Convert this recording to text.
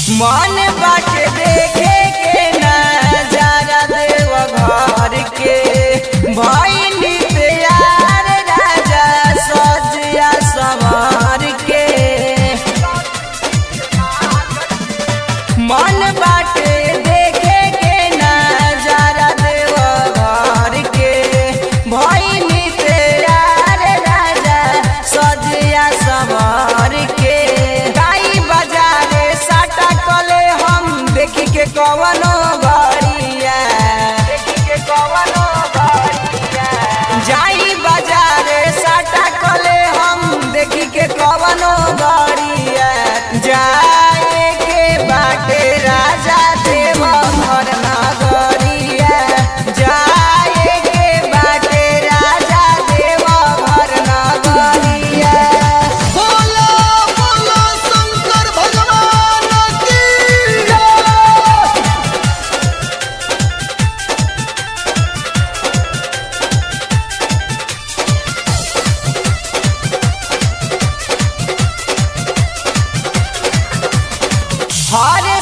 मन बाटे देखे के नजारा देव घर के भइनी तैयार राजा सजिया सवार के मन बाटे देखे के नजारा देव घर के भइनी तैयार राजा सजिया सवार के गाई बजारे साटा कले हम देखी के कवनो गरिया देखी के कवनो गरिया जाई बजारे साटा कले हम देखी के कवनो गरिया जाए के बाटे राजा देव घर नगरिया जाए के बाटे राजा देव घर नगरिया बोलो बोलो शंकर भगवान की हर